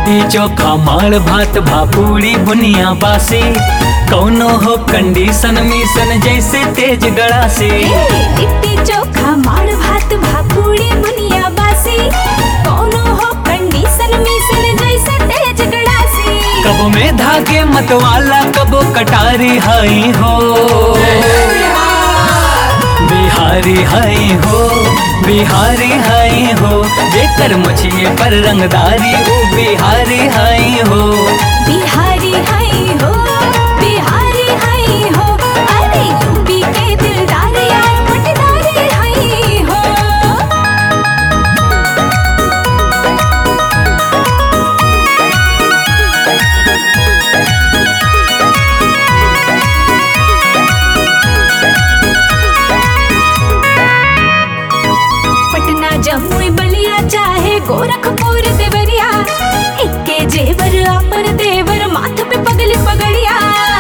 लिट्टी चोखा माड़ भात भापूरी बुनिया बासी कौनो हो कंडीशन मिशन जैसे तेज गड़ा से लिट्टी चोखा माड़ भात भाकुड़ी बुनिया बासी कौनो हो कंडीशन मिशन जैसे तेज गड़ासी कबो में धागे मतवाला कबो कटारी हाई हो बिहारी हाई हो बिहारी हाई हो जेकर मछिए पर रंगदारी वो बिहारी हाई हो बिहारी हाई हो बिहारी हाई हो अरे यूपी के दिलदार यार पटदारी हाई हो पटना जमुई बलिया चाहे गोरखपुर देवरिया इक्के जेवर अपन देवर माथ पे पगली पगड़िया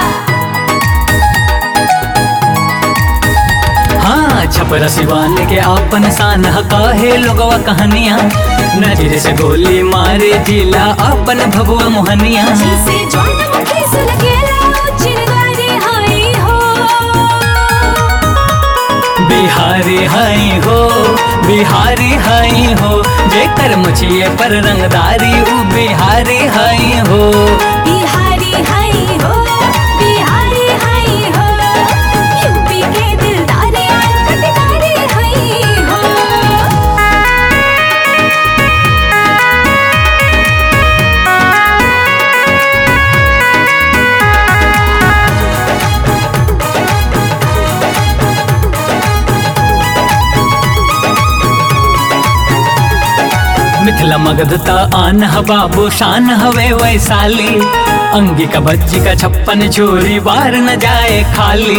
हाँ छपरा सिवान के आपन शान काहे लोगवा कहानियाँ नजर से गोली मारे जिला अपन भभुआ मोहनिया जिसे ज्वालामुखी सुलगेला चिरगारी हाई हो बिहारी हाई हो बिहारी हाई हो जेकर मुछिए पर रंगदारी उ बिहारी हाई हो बिहारी हाई हो बिहारी हाई हो यूपी के दिलदार यार पटदारी हाई हो मिथिला मगधता आन ह बाबू शान हवे वैशाली अंगी का बच्ची का छप्पन चोरी बार न जाए खाली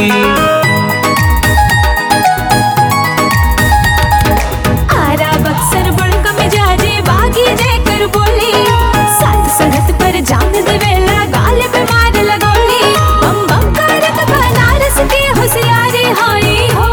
आरा बक्सर बड़का मिजाजे बागी देकर बोली साथ संगत पर जान देवेला गाल पे मार लगोली बम बम करत बनारस के होशियारी हाई हो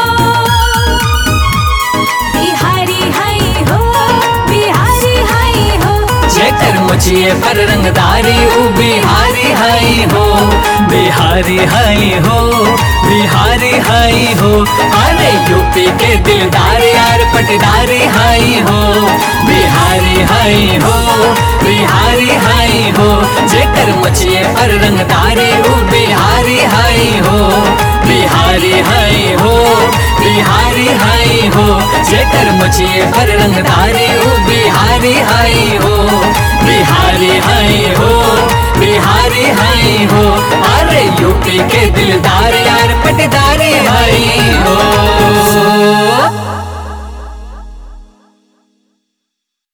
बिहारी हाई हो बिहारी हाई हो जेकर मुछिए पर रंगदारी उ बिहारी हाई हो बिहारी हाई हो बिहारी हाई हो अरे यूपी के दिलदार यार पटदारी हाई हो बिहारी हाई हो बिहारी हाई हो जेकर मुछिए पर रंगदारी उ बिहारी हाई हो बिहारी हाई हो बिहारी हाई हो जेकर मुछिए पर रंगदारी उ बिहारी हाई हो बिहारी हाई हो